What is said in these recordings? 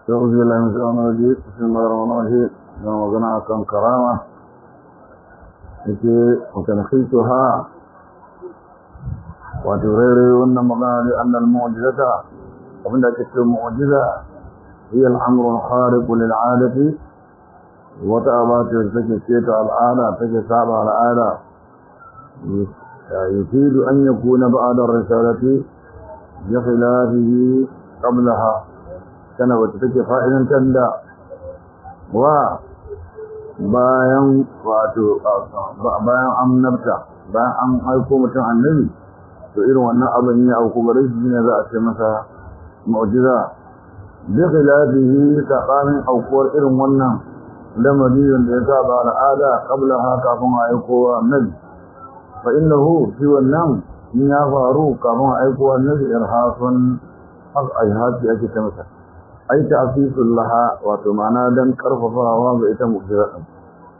أعوذ بالله من الشيطان الرجيم بسم الله الرحمن الرحيم يوم وزنا كان كرامة yake وتنخيتها وتغير أن مقال لأن المعجزة ومن ذلك المعجزة هي الأمر الخارق للعادة وتأبات تكي سيت العادة تكي صعب العادة يفيد أن يكون بعد الرسالة بخلافه قبلها kana wacce take fa'idantar da wa bayan wato bayan annabta bayan an aiko mutum annabi to irin wannan abin ya auku gare shi ne za a ce masa mu'jiza bi khilafihi taqamin aukuwar irin wannan lamari da ya saba al'ada qabla ha kafin aiko annabi fa innahu shi wannan in ya faru kafin aiko annabi irhasun haq ayhati ake ta masa ai ta'sisul laha wato ma'ana dan karfafawa ga ita mu'jiza din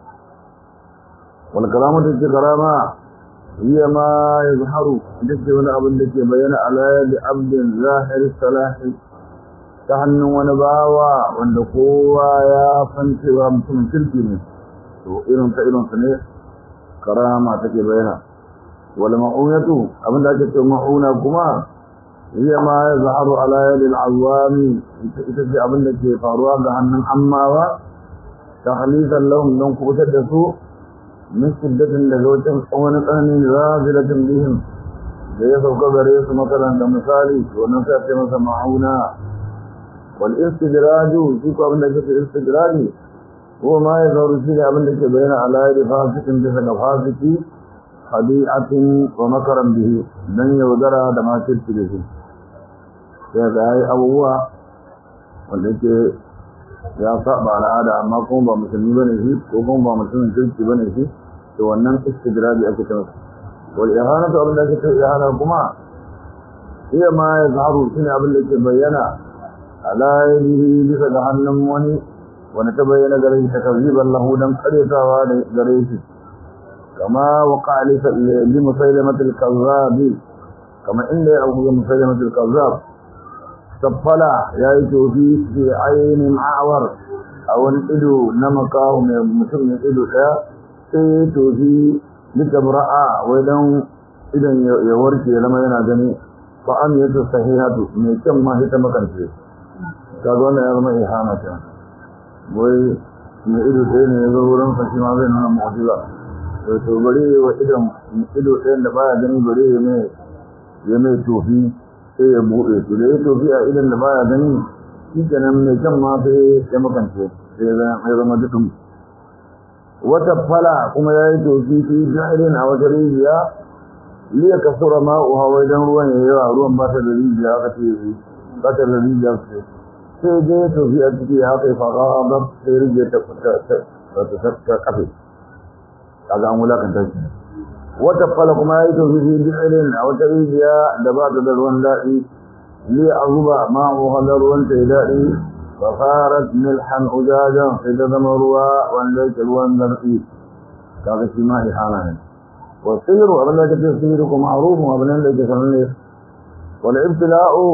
wal kalamatu karama hiya ma yazharu dake wani abin da ke bayyana ala yadi abdin zahir salahi ta hannun wani bawa wanda kowa ya san cewa mutumin kirki ne to irin ta irin su ne karama take bayyana wal ma'unatu abin da ake cewa ma'una kuma هي ما يظهر على يد العوام تجي abin da ke faruwa ga hannun ammawa takhlisan lahum don kubutar da su min shiddatin daga wajen wani tsananin razilatin bihim da ya sauka gare su makaran da misali wannan sai ce masa ma'auna wal istidraju shi ko abin da ke istidraji ko ma ya zauru shi ne abin da ke bayyana ala yadi fasikin bisa ga fasiki hadi'atin wa makaran bihi dan yaudara da makirci da shi sai ga yayi abubuwa wanda ke ya saba al'ada amma kuma ba musulmi bane shi ko kuma ba musulmin kirki bane shi to wannan istidrabi ake ta masa wal ihanatu abin da ake ta ihana kuma iya ma ya zaharu shine abin da ke bayyana ala yadihi bisa ga hannun wani wani ta bayyana gare shi takazziban lahu dan karyatawa da gare shi كما وقع لمسيلمة الكذاب كما إن يأخذ مسيلمة الكذاب سفلا يأتي في في عين معور أو الإدو نمكاه من مسلم الإدو سيتو في لتبرأ ولو إذن يوركي لما ينادني فأم يتصحيحة من كم ما هي تمكن فيه كذلك يرمى إحانة وي من إدو سيني يظهرون فشما بيننا معجزة to bare wa idan ido ɗayan da baya gani bare ya mai ya mai tofi sai ya buɗe to da ya tofi a idan da baya gani shi kenan mai kan ma sai ya makance sai ya zama dukkan wata fala kuma ya yi tofi fi jahirin a wata rijiya liya kasura ma'uha wai dan ruwan ya yawa ruwan ba ta da rijiya aka ce ba ta da rijiya sai sai dai tofi a ciki ya kai fara ba sai rijiya ta ta kafe kaga an wulakanta shi wata fala kuma yayi to fi bi'ilin a wata rijiya da ba ta da ruwan daɗi li azuba ma hu hadar ruwan ta daɗi fa farat milhan ujajan sai da zama ruwa wanda yake ruwan zarfi kaga shi ma ihana ne wa sirru abin da kake sirru kuma ma'ruf abin da yake sanne wal ibtila'u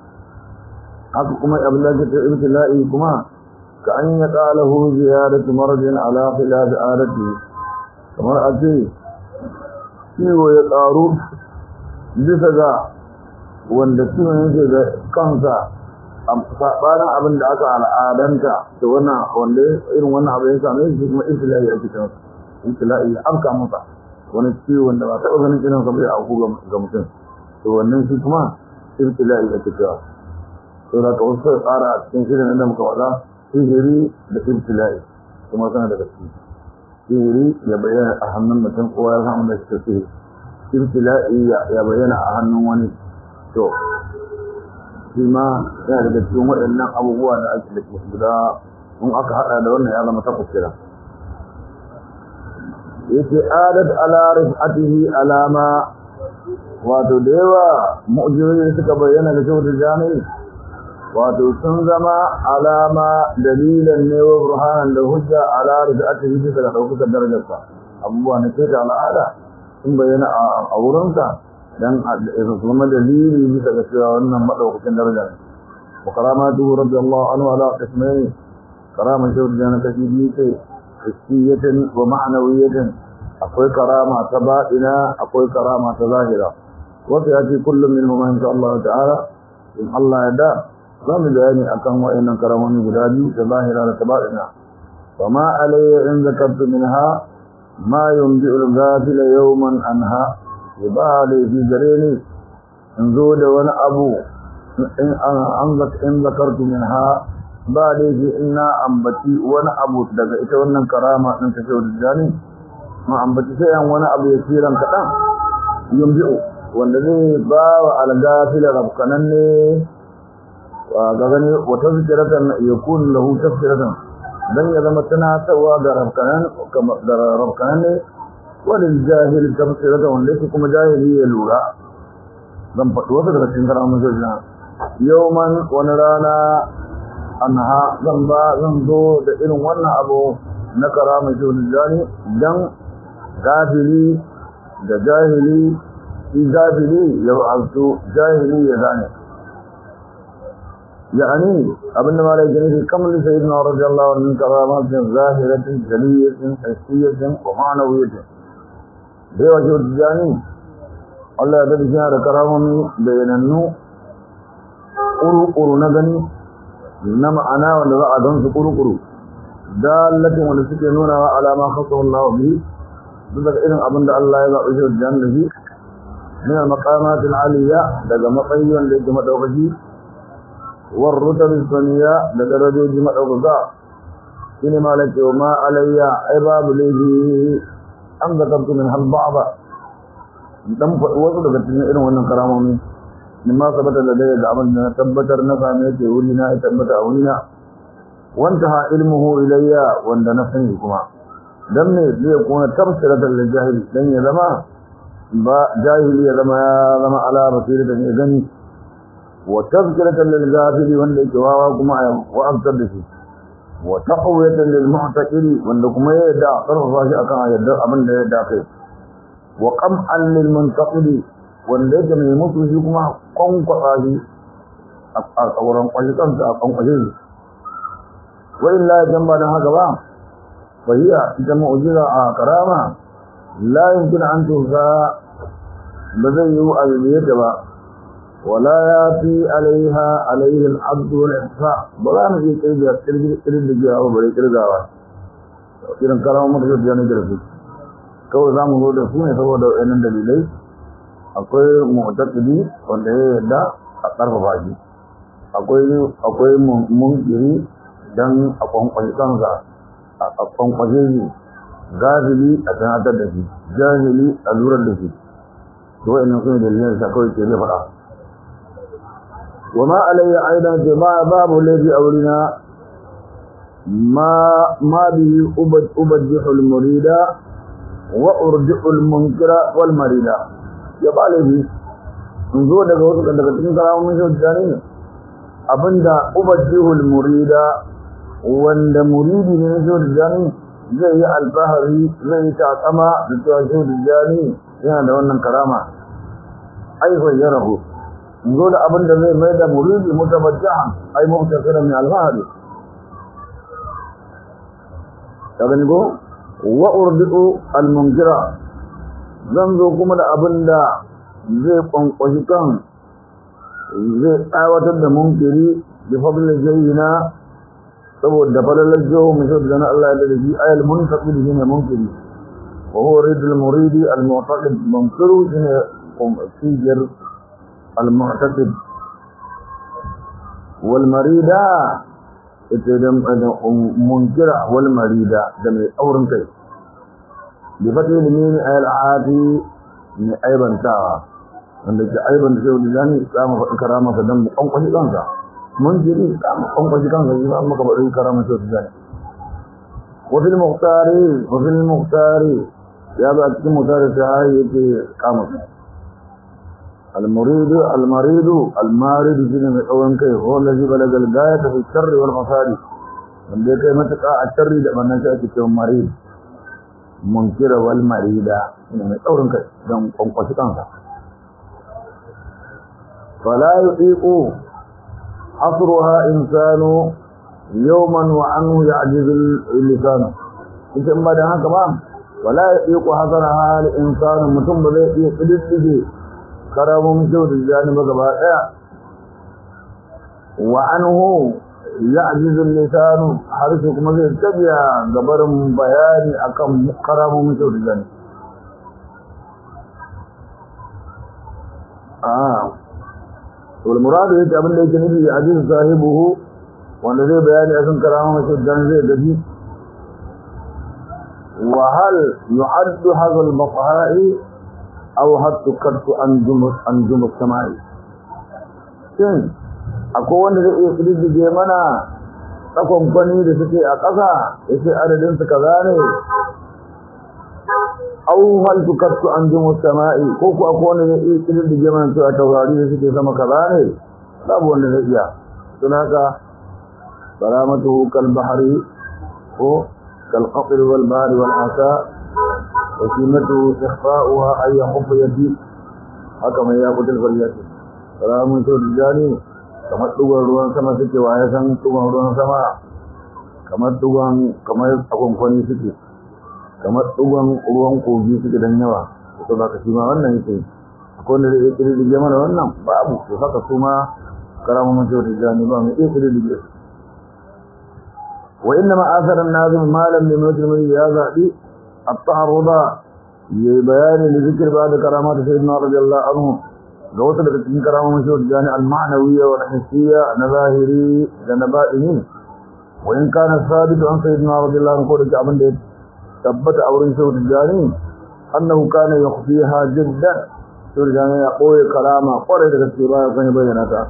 haka kuma abin da kake ibtila'i kuma ka an ya qalahu ziyadatu marjin ala khilaf adati kamar a ce ciwo ya ƙaru bisa ga wanda ciwon yake da kansa a saɓanin abin da aka al'adanta da wannan wanda irin wannan abin ya same shi kuma ibtila'i ake ta masa ibtila'i ya afka masa wani ciwon da ba taɓa ganin irin sa bai auku ga mutum to wannan shi kuma ibtila'i ake cewa to da ka wasu tsara a cikin shirin da muka faɗa sihiri da ibtila'i kuma suna daga ciki sihiri ya bayyana a hannun mutum kowa ya samu da shi sihiri ibtila'i ya bayyana a hannun wani to shi ma yana daga cikin waɗannan abubuwa da ake da guda in aka haɗa da wannan ya zama takwas kira yake adat ala rifatihi alama wato da yawa mu'jizoji suka bayyana da kyau da jami'i wato sun zama alama dalilan ne wa burhanan da hujja ala rifatihi bisa da ɗaukakar darajarsa abubuwa na ce ta al'ada sun bayyana a wurinsa dan su zama dalili bisa ga cewa wannan maɗaukakin daraja ne wa karamatuhu radiyallahu anhu ala qismayn karama shehu tijani kashi biyu ce hissiyatin wa ma'anawiyatin akwai karama ta baɗina akwai karama ta zahira wasu ya ce kullum min huma insha Allah ta'ala in Allah ya da za mu bayani akan wa'annan karamomi guda biyu da zahira da ta baɗina wa ma alayya in zakartu minha ma yumbi'u al-ghafila yawman anha ba da fi gare ni in zo da wani abu in an in zakartu minha ba da fi ina ambaci wani abu daga ita wannan karama din ta shehu da ma ambaci sai an wani abu ya kiran kaɗan yumbi'u wanda zai ba wa algafila rafkanan ne wa ga gani wata zikiratan ya kun lahu tafsiratan dan ya zama tunatarwa ga rafkanan da rafkanan ne wadin jahil tafsiratan wanda yake kuma jahili ya lura zan faɗi wasu daga cikin karamin sojina yauman wani rana anha zan ba zan zo da irin wannan abu na karamin sojina dan gafili da jahili shi jahili ya wa'azu jahili ya zane يعني ابن مالك جنيه كم لسيدنا رضي الله عنه من كرامات ظاهرة جلية حسية ومعنوية بوجه الجاني الله يدد شهر كرامة بيننو قرو قرو نغني نما أنا ونضع دنس قرو قرو دالة ونسكنون على ما خصه الله به ذلك إذن أبن الله يضع وجه الجاني من المقامات العالية لذا مطيا لجمع دوغجي والرتب الثانية لدرجة جمع أغضاء إنما لك وما علي عباب ليه أم ذكرت منها البعض دم وصل كتن إنه وأن كرامه مما ثبت لدي عمل تبتر نفامي ولنا تبت أولنا وانتهى علمه إلي وأن نفسه كما دم ليكون تبصرة للجاهل لن يزما جاهل يزما يزما على بصيرة يغني وتذكرة للغافل وان جوابا كما وأكثر به وتقوية للمعتقل وان كما يدع طرف فاشي أكا يدع أبن يدع خير وقمعا للمنتقل وان ليس من يموت في كما قم قطاجي أوران قلقان أقم قجيز وإلا جنبا هكذا فهي جمع جزء كرامة لا يمكن أن تنسى بذيه أبيبية ولا ياتي عليها عليه العبد والاحصاء بلا نجي كيف يكترج كترج جاء وبري كرغاوا kiran karamu maka da ne garfi kawai zamu zo da su ne saboda wayannan dalilai akwai mu'taqidi wanda ya yarda a karfafa shi akwai akwai munkiri dan a kwankwashi kansa a kwankwashi shi gazili a sanatar da shi jahili a lurar da shi to wayannan su ne dalilan da kawai ke zai faɗa وما علي أيضا جماعة باب الذي أولنا ما ما به أبد أبدح المريد وأرجع المنكر والمريد يبقى لي نزول daga wasu daga cikin karamomin shaudani ne abinda ubajihul murida wanda muridi ne na shaudani zai yi alfahari zai yi takama da cewa shaudani yana da wannan karama aifan ya rahu zo da abin da zai mai da muridi mutabajjahan ai mubtasiran min al-fahd kaga go wa urdu al-munkira zan zo kuma da abin da zai kwankwashi kan zai tsawatar da munkiri bi fadlil jayyina saboda falalar jawo mai shaɗu na Allah ya da shi ayal muntaqid shine munkiri wa huwa ridul muridi al-mu'taqid munkiru shine sijir المعتقد والمريدة اتدم منكرة والمريدة دم أورن كي بفتح المين العادي من أيضا تاوى wanda ke aiban da shehu jani samu faɗi karama ka dan kwankwashi kansa mun jiri samu kwankwashi kansa shi ba maka faɗi karama shehu jani wafil muhtari wafil muhtari ya ba cikin muhtari ta hayi yake kama المريد المريد المارد شنو من أول كي هو الذي بلغ الغاية في الشر والمصاري من ذلك متقع الشر ده من نشأ كتير مريد منكر والمريدة من أول كي دم قنقش كانسا فلا يطيق asruha insanu yawman wa anhu ya'jizu al-lisan ita in ba da haka ba wala yaqiqu hasaraha al-insanu mutum ba zai iya kididdige karamun kyau da jani ba gaba daya wa anhu ya'jizu al-lisan harshe kuma zai tabiya gabarin bayani akan karamun kyau da jani ah wal muradu yake abin da yake nufi aziz sahibuhu wanda zai bayani akan karamun kyau da jani zai gaji wa hal yu'addu hadha al-mafha'i aw hattu kartu anjum anjum samai shin akwai wanda zai iya kididdige mana tsakon kwani da suke a ƙasa yace adadin su kaza ne aw hal tukattu anjum samai ko ko akwai wanda zai iya kididdige mana cewa taurari da suke sama kaza ne babu wanda zai iya don haka salamatuhu kal bahri ko kal qatr wal bahri wal asa وقيمته إخفاؤها أن يخف يدي haka mai ya kutul fariyati salamun sau da jani kamar dugon ruwan sama suke wa ya san dugon ruwan sama kamar dugon kamar akwamkwani suke kamar dugon ruwan kogi suke don yawa to ba ka shi ma wannan yake akwai wanda zai kiri dige mana wannan babu to haka su ma karamun sau da jani ba mai iya kiri dige wa inna ma asarar nazim malam ne mutum ya zaɓi التعرض بيان لذكر بعد كرامات سيدنا رضي الله عنه غوث لكتن كرامة مشهور جانع المعنوية والحسية نظاهري لنبائهم وإن كان الثابت عن سيدنا رضي الله عنه قول كعبن ديت ثبت أورين سيد الجاني أنه كان يخفيها جدا سيد الجاني يقول كرامة قرأت كتبها يقول بيناتها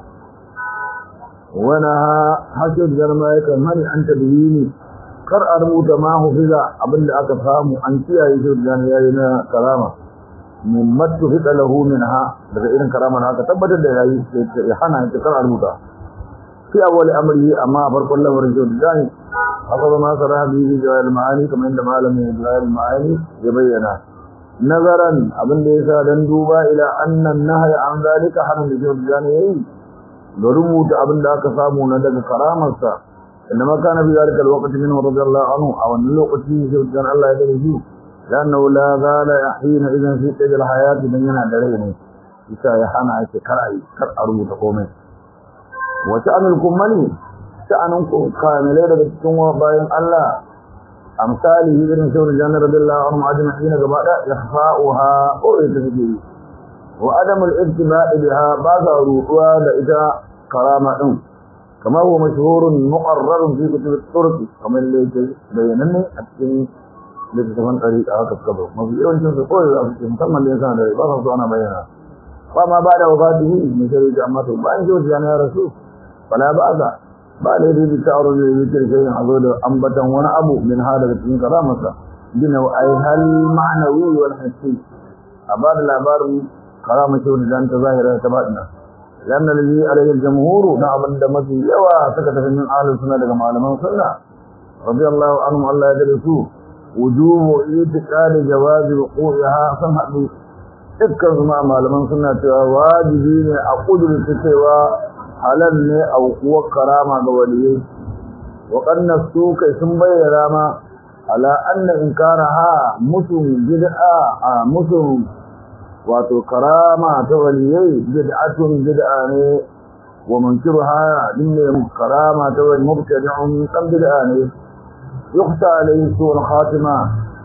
ونها حسد جرمائك من أنت بهيني kar a rubuta ma hufiza abinda aka samu an kiyaye shi da yayi na karama min matu hida lahu minha daga irin karama na aka tabbatar da yayi ya hana shi kar a rubuta fi awwal amri amma farkon lamarin shi da yayi haka ba ma sara bi jawal ma'ani kamar inda malamin jawal ma'ani ya bayyana nazaran abinda yasa dan duba ila annan nahya an zalika hanan da shi da yayi da rubuta abinda aka samu na daga karamarsa إنما كان في ذلك الوقت منه رضي الله عنه أو أن الوقت كان الله يدري لأنه لا زال حين إذن في قيد الحياة بينا دريني إذا يحانا عيش كرأي كرأرو تقومي وشأن الكمالي شأن كاملين بتكون وباين الله أمثاله إذن سور الجنة رضي الله عنهم أجمعين قبل إخفاؤها أو إتفجيه وعدم الابتباء بها بعض روحها لإذا كرامة كما هو مشهور مقرر في كتب الطرق كما اللي بينني أكين لتتفن طريقة كتبه ما في يوم جنس قوي أفكي مسمى الإنسان ذلك بصف أنا بينا وما بعد وفاته من شريك أمته بأن جوز يعني يا رسول فلا بأس بعد يريد التعرض لذكر شيء حضور أنبتا وانا أبو من هذا التين كرامة بنوعيها المعنوي والحسي أبار الأبار كرامة ولدان تظاهرة تبادنا لأن الذي عليه الجمهور نعم دمتي يوى سكت من أهل السنة كما علمان سنة رضي الله عنهم الله يدرسوه وجوب اعتقاد جواز وقوعها سمح بي dukkan su ma malaman suna cewa wajibi ne a kudurta cewa halal ne a kuwa karama ga waliyai wa kanna su kai sun bayyana ma ala anna inkaraha musun bid'a a musun wato karama ta waliyai bid'atun bid'a ne wa munkiruha dinne karama ta wal mubtadi'un kan bid'a ne yukhta alayhi su'al khatima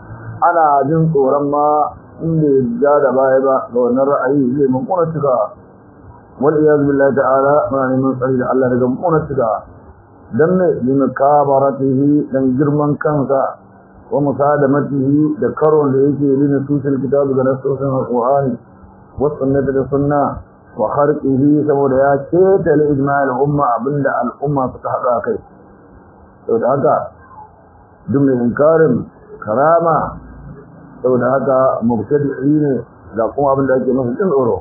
ana jin tsoron ma inda ya da baya ba ga wannan ra'ayi zai mun kuna tuka wal iyaz billahi ta'ala ma ne mun tsari da Allah daga mun kuna tuka dan ne bin kabaratihi dan girman kansa wa musadamatihi da karon da yake lina tusul kitabu da nasosin alqur'ani wa sunnati da sunna wa kharqihi saboda ya keta li ijma'il umma abinda al'umma suka hada kai saboda haka duk mai inkarin karama saboda haka mubtadi'i ne ga kuma abinda ake masa jin tsoro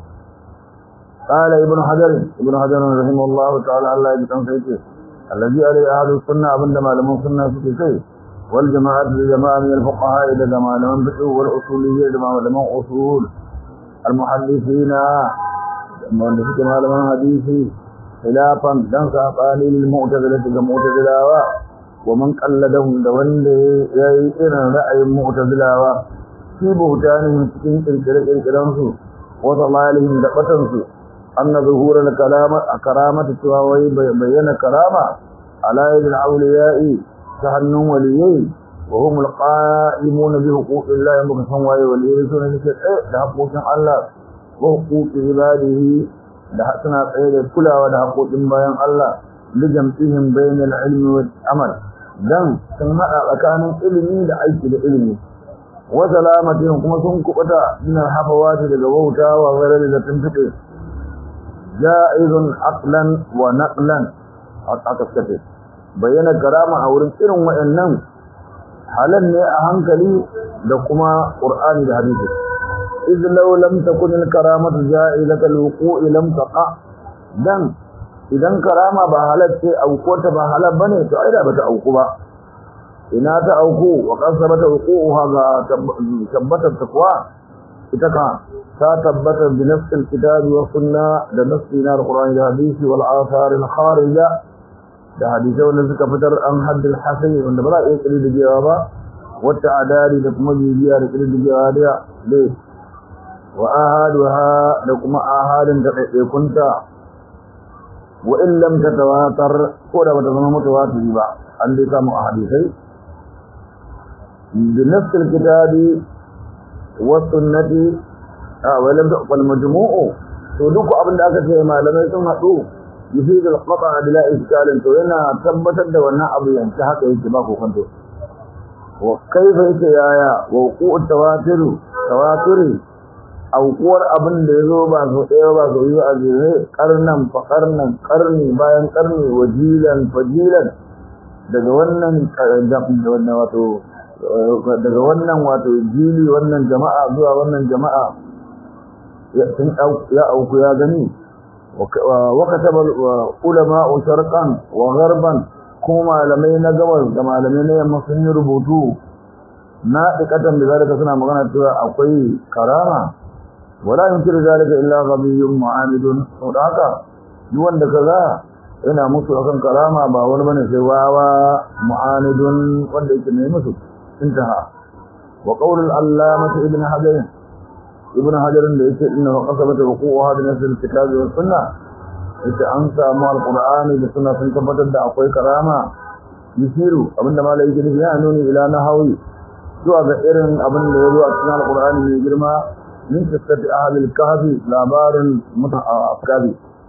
قال ابن حجر ابن حجر رحمه الله تعالى الله يجزاه خير الذي عليه اهل السنه عندما لم سنه في شيء والجماعة الجماعة من الفقهاء إلى جماعة من بحث والأصولية إلى جماعة أصول المحدثين من بحث جماعة من حديثي khilafan dan sabani lil mu'tazila ga mu'tazilawa wa man qalladahum da wanda yayi irin ra'ayin mu'tazilawa fi buhtanihim cikin kirkire-kirkiren su wa dalalihim da batan su anna zuhura al kalama karamatu cewa wai bayyana karama ala yadil awliya'i ta hannun waliyai wa hum al qa'imun bi huquqillahi muka san waye waliyai sune ne da haƙoƙin Allah wa huquqi ibadihi da suna tsaye da kulawa da haƙoƙin bayan Allah da jam'ihim bainal ilmi wal amal dan sun hada tsakanin ilimi da aiki da ilimi wa salamatin kuma sun kubuta min hafawati daga wauta wa ghairi da tuntuɓe ja'izun aqlan wa naqlan aka kace bayyana karama a wurin irin wayannan halan ne a hankali da kuma qur'ani da hadisi إذ لو لم تكن الكرامة جائزة الوقوع لم تقع دم idan karama ba halatta auko ta ba halal bane to ai da bata auku ba ina ta auku wa qasabata wuquha ga tabbatar takwa ita ka ta tabbata bi nafsil kitabi wa sunna da nafsina alqur'ani da hadisi wal athar al kharija da hadisi wanda suka fitar an haddul hasan wanda ba za a iya kiri da jewa ba wata adari da kuma bibiya da kiri da jewa da dai wa ahaduha da kuma ahadin da ɗaiɗaikunta wa in lam tatawatar ko da bata zama mutawatiri ba an dai samu a hadisai bi nafsil kitabi wa sunnati a wa lam taqbal majmu'u to duk abin da aka ce malamai sun haɗu yufid al-qata' bila iskalin to yana tabbatar da wannan abu yanke haka yake ba kokonto wa kaifa yake yaya wa wuqu'u tawatiru tawatiri aukuwar abin da ya zo ba so ɗaya ba so yi a jere ƙarnan fa ƙarnan ƙarni bayan ƙarni wajilan fajilan daga wannan wannan wato daga wannan wato jili wannan jama'a zuwa wannan jama'a ya auku ya gani wa kataba ulama sharqan wa gharban kuma malamai na gabas da malamai na yamma sun yi rubutu na ɗikatan da zalika suna magana cewa akwai karama wala yunkiru zalika illa ghabiyyun mu'amidun saboda haka duk wanda kaza yana musu akan karama ba wani bane sai wawa mu'anidun wanda yake ne musu intaha wa qawl al-allamah ibn hajar ibn hajar da yake inna qasabata wuqu'uha bi nasl al-kitab wa sunnah yace an samu al-qur'ani da sunna sun tabbatar da akwai karama yisiru abinda malai yake nufi ya nuni ila nahawi zuwa ga irin abin da ya zo a cikin al-qur'ani mai girma من قصة أهل الكهف لابار متأكد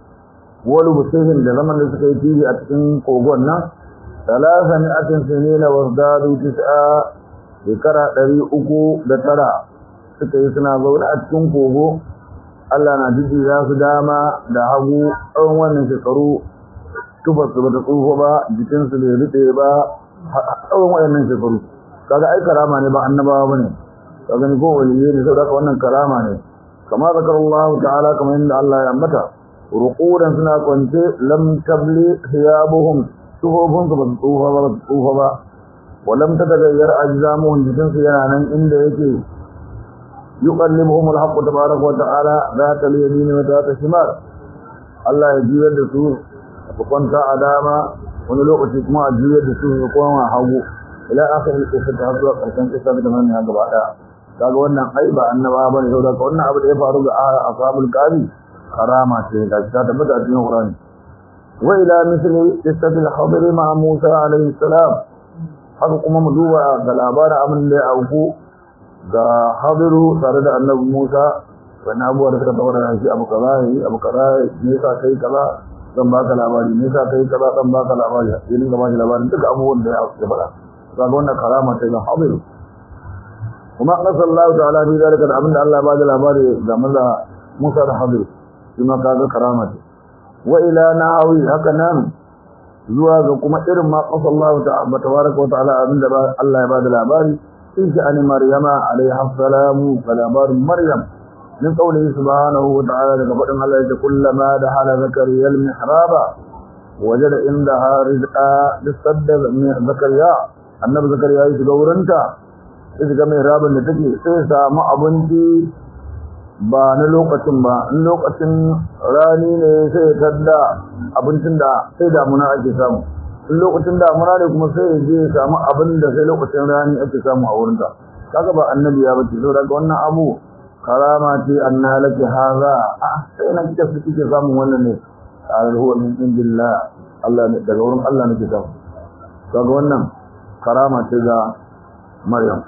ولو بسيهم لزمن لسكي فيه أتكين قوغونا ثلاثمائة سنين وازدادوا تسعة ذكرى دري أكو دترى سكي سنا زولا أتكين قوغو Allah na jiji za su dama da hagu tsawon wannan shekaru tufarsu ba ta tsufa ba jikinsu bai rute ba tsawon wannan shekaru kaga ai karama ne ba annabawa ba ne kagani ko waliyyi ne saboda wannan karama ne kama zakarallahu ta'ala kamar yadda Allah ya ambata ruqudan suna kwance lam tabli thiyabuhum tuhubun ba tsufa ba tsufa ba wa lam tatagayyar ajzamuhum jikin su yana nan inda yake yuqallibuhum al-haqq tabaaraka wa ta'ala zata al-yamin wa zata shimal Allah ya juyar da su su kwanta a dama wani lokaci kuma a juyar da su su koma hagu ila akhir al-qissa ta zuwa karshen kissa da nan ya gaba daya kaga wannan ai ba annaba bane saboda wannan abu da ya faru ga ashabul qabi karama ce ga ta tabbata a cikin Qur'ani wa ila misli qissatil khadir ma Musa alayhi salam haka kuma mu duba ga labarin abin da ya auku ga Khadiru tare da Annabi Musa wannan abubuwa da suka tabbata shi abu kaza yi abu kaza ne sa kai kaza zan baka labari ne sa kai kaza zan baka labari yin ga baki labarin duka abubuwan da ya faɗa kaga wannan karama ce ga Khadiru kuma qasa Allah ta'ala bi zalika da abinda Allah ba da labari ga manzo Musa da Hadir kuma kaga karama ce wa ila nahawi haka nan zuwa ga kuma irin ma qasa Allah ta'ala tabaraka wa ta'ala abinda Allah ya ba da labari in sha'ani Maryama alaiha salamu ga labarin Maryam min qawlihi subhanahu wa ta'ala daga fadin Allah ya kullama da hala zakariya al-mihraba wajada indaha rizqa bisadda zakariya annabi zakariya ya shiga wurinta sai ga mai rabin da take sai samu abinci ba na lokacin ba in lokacin rani ne sai ya tadda abincin da sai damuna ake samu in lokacin damuna ne kuma sai ya je ya samu abin da sai lokacin rani ake samu a wurinta kaga ba annabi ya bace saboda wannan abu karama ce anna laki haza ah sai na kike su kike samun wannan ne qala huwa min indillah Allah ne daga wurin Allah nake samu kaga wannan karama ce ga Maryam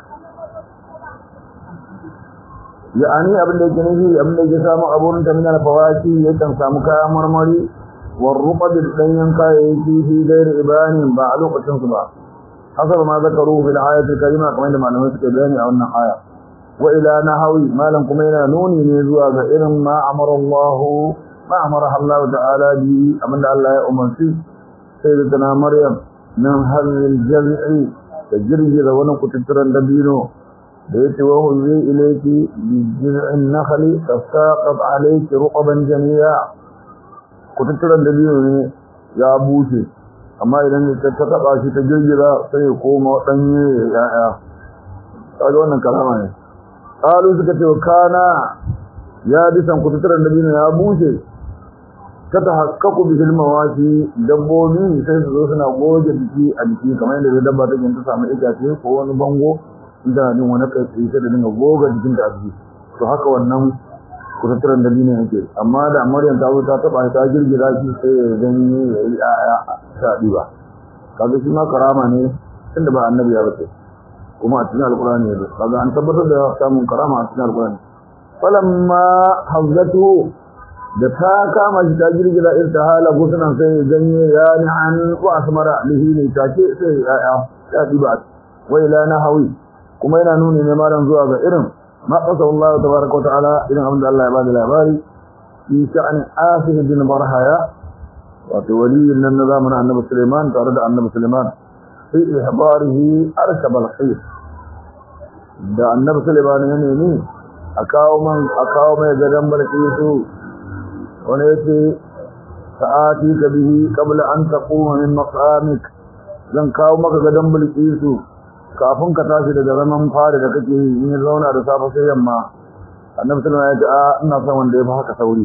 ya'ani abin da yake nufi abin da yake samu a wurin ta min al-fawaki yakan samu kayan marmari والرطب الدين كايتي في غير إبان بعلوق تنصبا حسب ما ذكروا في الآية الكريمة كما عندما نمسك بياني أو النحايا وإلى نحوي ما لم كمينا نوني نزوى فإن ما أمر الله ما أمرها الله تعالى به أمن الله يأمن فيه سيدتنا مريم من هل الجزع تجري ذونا كتترا دبينو بيت وهو زي إليك بجزع النخل تساقط عليك رقبا جنيا kututturen dabino ne ya bushe amma idan ta taba shi ta girgira sai ya koma danye ya'ya kaga wannan kalama ne qalu suka ce kana ya bisan kututturen dabino ya bushe ta tahakkaku bi hilmawati dabbobi sai su zo suna goge jiki a jiki kamar yadda dabba take ta samu itace ko wani bango in tana jin wani kai sai ta dinga goga jikinta a jiki to haka wannan kututturen da ne yake amma da maryam ta zo ta taba ta girgira shi sai ya ganye ya yi aya ta diba kaga shi ma karama ne tunda ba annabi ya bace kuma a cikin alqur'ani ne kaga an tabbatar da samun karama a cikin alqur'ani falamma hazatu da ta kama shi ta girgira irtahala gusunan sai ya ganye ya ni an wa asmara lihi ne take sai ya aya ta diba wai la nahawi kuma yana nuni ne malam zuwa ga irin ما قصه الله تبارك وتعالى إذن عبد الله عباد العباري في شأن آسف بن برهايا وتولي من النظام عن النبي سليمان ترد عن النبي سليمان في إحضاره أركب الخير da annabi Sulaiman ya nemi a kawo man a kawo mai gadan balkisu wani yace sa'ati ka bihi qabla an taquma min maqamik zan kawo maka gadan balkisu kafin ka tashi daga zaman fara da kake yi in zauna da safe sai yamma annabi sallallahu alaihi wasallam ya ce ina son wanda ya fi haka sauri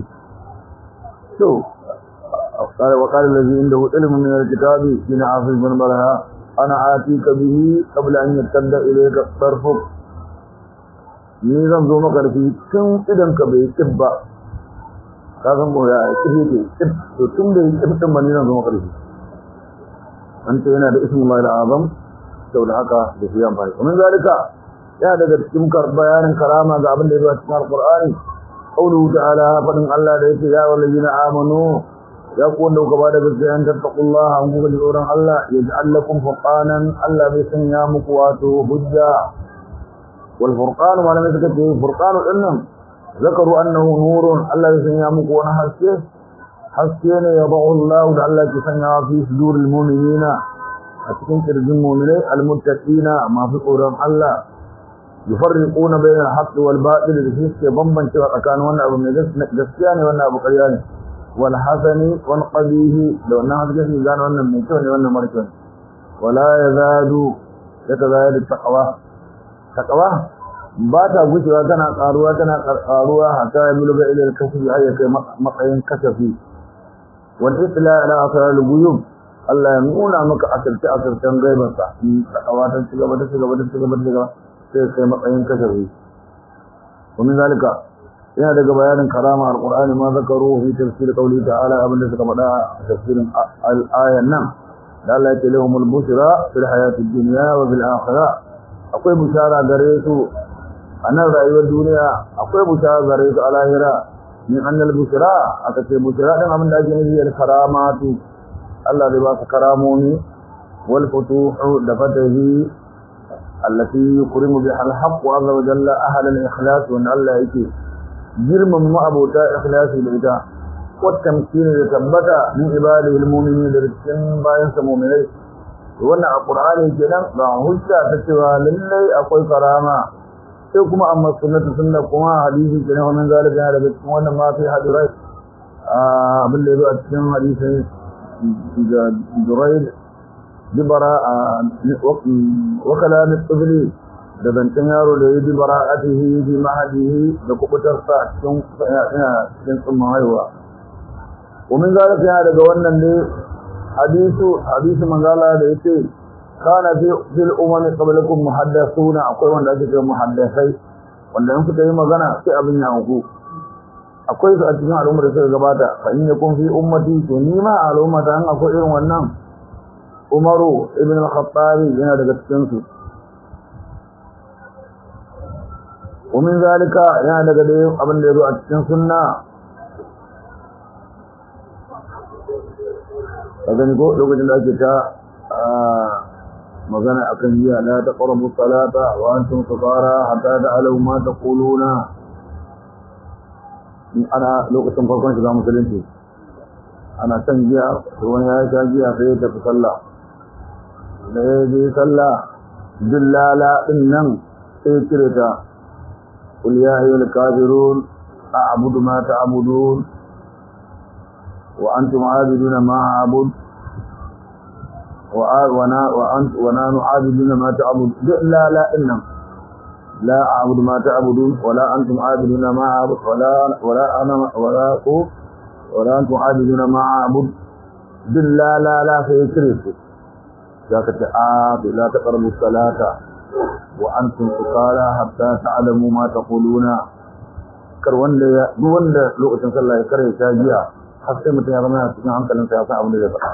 to قال وقال الذي عنده علم من الكتاب من عاصم بن برها انا اتيك به قبل ان يرتد اليك طرفك ni zan zo maka da shi tun idan ka bai kibba ka san ko ya kibe ke to tun da kibban ba ni zan zo maka da shi an ce yana da ismullahi al-azam saboda haka da shi amfani kuma zalika ya daga cikin bayanin karama ga abin da ya zo cikin alqur'ani qawluhu ta'ala fadin Allah da yake ya wallazina amanu ya ku wanda kuka bada gaskiya an tattaqullaha an kuka ji tsoron Allah yaj'al lakum furqanan Allah bai sanya muku wato hujja wal furqan ma lam yakun furqanu dinnan zakaru annahu nurun Allah bai sanya muku wani haske haske ne ya ba'u Allah da Allah ke sanya fi suduril mu'minina a cikin kirjin mu'minai almuttaqina masu tsoron Allah yufarriquna bayna al-haqqi wal batil da suke bambancewa tsakanin wannan abu mai gaskiya ne wannan abu ƙarya ne wal hasani wal qabihi da wannan haske shi gane wannan mai kyau ne wannan mara kyau wala yazadu yatazayadu taqwa taqwa ba ta gushewa tana karuwa tana karuwa hatta ya buluga ila al-kasbi ay kai matsayin kasafi wal itla ala asrar al-ghuyub Allah ya nuna maka asirce asircen gaibansa taqwa ta ci gaba ta ci gaba ta ci gaba ta ci gaba sai kai matsayin kasafi ومن ذلك yana daga bayanin karama alqur'ani ma zakaru fi tafsir qawli ta'ala abinda suka faɗa tafsirin al-ayan nan da Allah ya ce lahumul bushra fil hayati dunya wa fil akhirah akwai bushara gare su a nan rayuwar duniya akwai bushara gare su a lahira min annal bushra aka ce bushra din abin da ake nufi al karamatu Allah zai ba su karamomi wal futuhu da fatahi allati yukrimu biha al haqq azza wa jalla ahla al ikhlas wa Allah yake girman ma'abota ikhlasi da ita والتمكين لتبتا من عباده المؤمنين لرسل باين سمومنين wannan a qur'ani kenan ba hujja ta cewa lallai akwai karama sai kuma amma sunnatu sunna kuma hadisi kenan wannan zalika yana daga cikin wannan ma fi hadirai abin da yazo a cikin hadisin da Durayd dibara wa kalam at-tabli da zancen yaro da ya ji bara'atihi bi mahadihi da kubutarsa a cikin cikin tsumman haihuwa ومن ذلك ya daga wannan ne hadisu hadisu manzala da yace kana fi fil umami qablakum muhaddathuna akwai wanda ake cewa muhaddasai wanda in kuka yi magana sai abin ya hauku akwai su a cikin al'ummar da suka gabata fa in yakun fi ummati to ni ma al'ummata an akwai irin wannan Umaru ibn al-Khattab yana daga cikin su ومن ذلك yana daga dai abin da yazo a cikin sunna gani ko lokacin da ake ta magana akan jiya la taqrabu salata wa antum sukara hatta ta'lamu ma taquluna ana lokacin farkon shiga musulunci ana san jiya to wani ya sha jiya sai ya tafi sallah da ya je sallah dillala din nan sai cire ta qul ya ayyuhal kafirun a'budu ma ta'budun wa antum 'abiduna ma a'budu وأنا وأنت ونحن عابدون ما تعبد لا لا إنم لا أعبد ما تعبدون ولا أنتم عابدون ما أعبد ولا ولا أنا ولا ولا أنتم عابدون ما أعبد لا لا لا سيكرف ذاك تعاب لا تقربوا الصلاة وأنتم سكارى حتى تعلموا ما تقولون kar wanda ya duk wanda lokacin sallah ya kare ta jiya har sai mutum ya zama cikin hankalinsa ya san abin da zai faɗa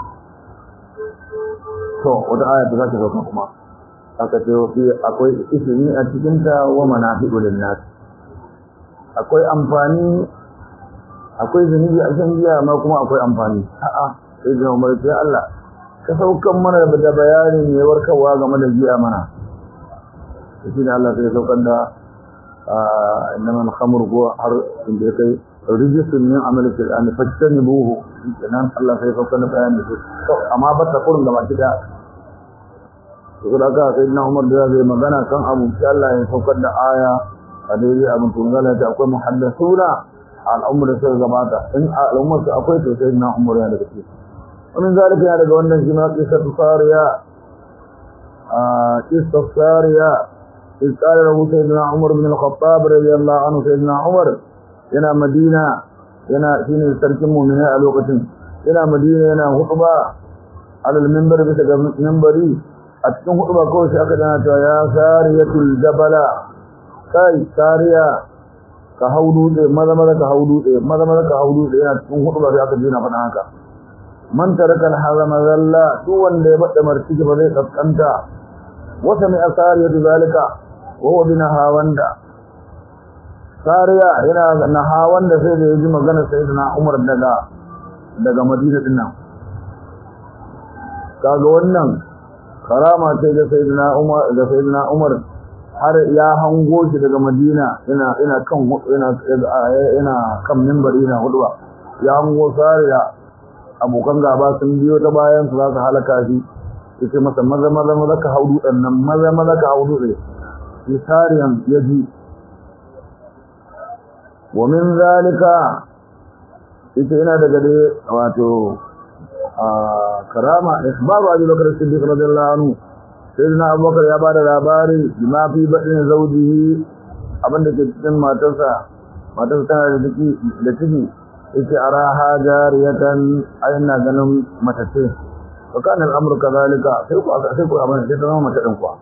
to wata aya ta zaki sauka kuma aka ce fi akwai ismi a cikin ta wa manafi'u lin nas akwai amfani akwai zunubi a cikin jiya amma kuma akwai amfani a'a sai ga umar sai Allah ka saukan mana da bayani ne warkarwa game da jiya mana shi ne Allah sai saukar da innama al-khamru huwa har inda kai rijisun min amali fil an fajtanibuhu kenan Allah sai saukar da bayani to amma ba ta kurin da baki da to da ka sai na Umar da zai magana kan abu sai Allah ya saukar da aya a daidai abin tungala ta akwai muhaddasuna al'ummar da suka gabata in al'ummar su akwai to sai na Umar ya daga ciki ومن ذلك يا daga wannan shi ma qissatu sariya a qissatu sariya إذ قال له سيدنا عمر بن الخطاب رضي الله عنه سيدنا عمر yana madina yana shine sarkin mu'mina a lokacin yana madina yana hutba alal minbar bisa ga minbari a cikin hutba kawai sai aka dana cewa ya sariyatul jabala kai sariya ka haudu da maza maza ka haudu da maza maza ka haudu da yana cikin hutba sai aka dina faɗa haka man taraka al-hazama zalla duk wanda ya bada martiki ba zai kaskanta wata mai asariyatu zalika wa huwa binaha wanda Sariya yana na hawan da sai da ya ji magana Sayyidina Umar daga daga Madina din nan. Kaga wannan karama ce ga Sayyidina Umar da Sayyidina Umar har ya hango shi daga Madina yana ina kan yana yana kan minbari yana hudwa. Ya hango Sariya abokan gaba sun biyo ta bayan su za su halaka shi. Yace masa maza maza maza ka haudu dan nan maza maza ka haudu ne. Shi Sariyan ya ji ومن ذلك ita yana daga dai wato karama ikhbaru abi bakr as-siddiq radiyallahu anhu sayyidina abubakar ya bada labari bima fi badin zawjihi abinda ke cikin matarsa matarsa tana da ciki da ciki yace araha jariyatan ayna ganin matace wa kana al-amru kadhalika sai ku sai ku abin sai ta zama mata din kuwa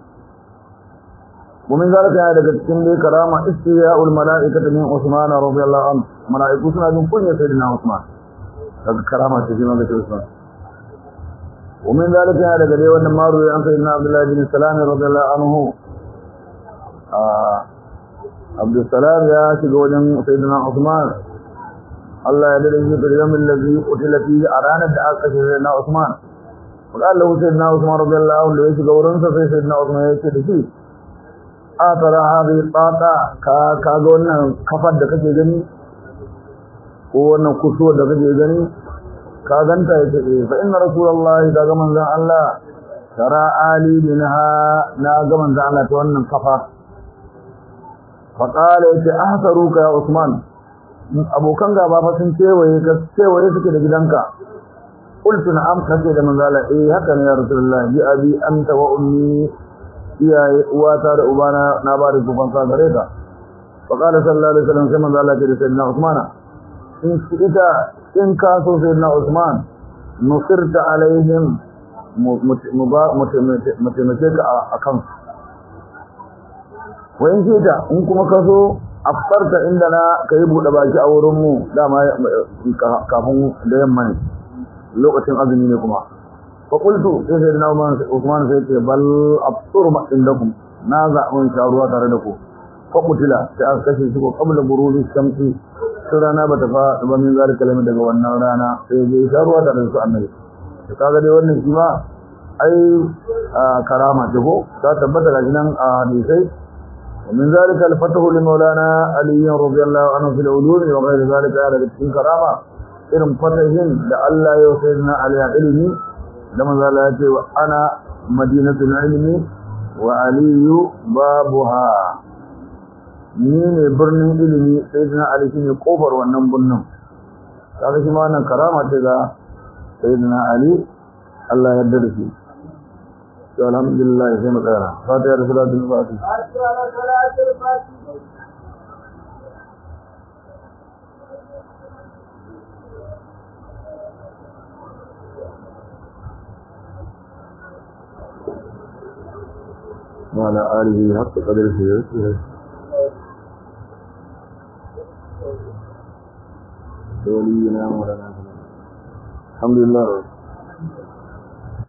ومن ذلك يا daga cikin dai karama istiya'ul mala'ikati min Usman radiyallahu anhu mala'iku suna jin kunya sayyidina Usman daga karama ce shi ma ga Usman ومن ذلك يا daga dai wannan maru an sayyidina Abdullah bin Salam radiyallahu anhu ah Abdul Salam ya shiga wajen sayyidina Usman Allah ya dade shi da yamin ladhi qutila fi a ranar da aka kashe sayyidina Usman وقال له سيدنا عثمان رضي الله عنه ليش غورن سيدنا عثمان يce da shi atara hadhihi tata ka kaga wannan kafar da kake gani ko wannan kusuwar da kake gani ka ganta yace fa inna rasulullahi daga manzon Allah tara ali minha na ga manzon Allah ta wannan kafa fa qala yace ahsaruka ya usman abokan gaba fa sun cewaye ka cewaye suke da gidanka qultu na'am kace da manzon Allah eh haka ne ya rasulullahi bi abi anta wa ummi iyaye uwata da ubana na ba da su fansa gare ka fa qala sallallahu alaihi wasallam sai manzo Allah ya ce sayyidina Usman in ita in ka so sayyidina Usman nusirta alaihim mutumake ka a kansu wa in ta in kuma ka so aftarta inda na ka yi buɗe baki a wurinmu dama kafin da yamma ne lokacin azumi ne kuma fa qultu sai sai na Usman sai ce bal aftur ma indakum na zaɓin sharuwa tare da ku fa kutila sai aka kashe shi ko qabla buruzi shamsi sai rana bata fa ba min zalika kalama daga wannan rana sai ya sharuwa tare da su annabi to kaga dai wannan shi ma ai karama ce ko ta tabbata ga nan a hadisai ومن ذلك الفتح لمولانا علي رضي الله عنه في العلوم وغير ذلك على cikin karama irin fatahin da Allah ya sayyidina Ali ilmi da manzo Allah ya ce wa ana madinatul ilmi wa aliyu babuha ni ne birnin ilimi sayyidina Ali shine kofar wannan birnin kaga shi ma wannan karama ce ga sayyidina Ali Allah ya yarda da shi to alhamdulillah sai mu tsaya fatiha da salatul fatiha وعلى آله حق قدره ويسره ولينا مولانا الحمد لله